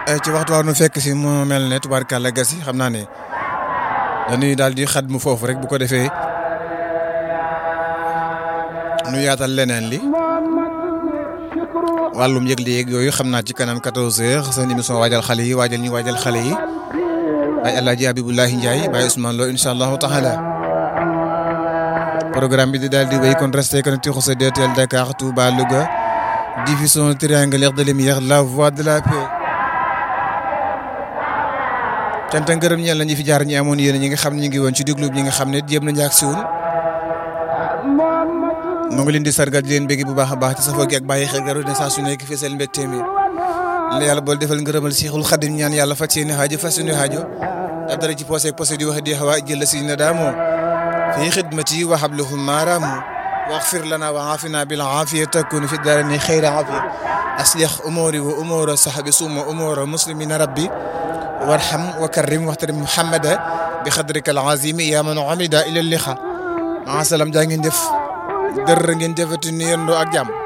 ci waxtu waa nu fekk si mu mel ne tubaarkàlla gas yi xam naa ne dañuy daal di xat mu foofu rek bu ko defee nu yaatal leneen li wàllum yëgle yeeg yooyu xam naa ci kanam 14h seen émission waajal xale yi waajal ñu waajal xale yi ay El Hadj Abibulahi Ndiaye Baye Ousmane Lo incha allahu taala programme bi di daal di wéy kon resté connecté xose DTL Dakar Touba Louga diffusion triangulaire de lumière la voix de la paix. cant ak ngërëm ñeel na ñi fi jaar ñi amoon yéen ñi nga xam ne ñu ngi woon ci déglu ñi nga xam ne jéem nañu ak siwul mu ngi leen di sargal di leen bëgg bu baax a baax ci safoo gi ak bàyyi xel garu ne saa su nekk fii seen mbégte mi la yàlla bool defal ngërëmal Seexul Xadim ñaan yàlla faj seeni xaajo faj seeni xaajo da dara ci posé posé di wax di xawa jël si na daamoo fii xidmati wa hablahum maaraamu waxfir lana wa aafina bil aafiya takun fi daarani xayra aafiya aslih umuri wa umura sahabi suma umura muslimina rabbi warham wa karrim waxtarim muhammada bi xadrika al azimi yaa man amida ila liqa maa salaam jaa ngeen def dër ngeen jëfati ni yendoo ak jàmm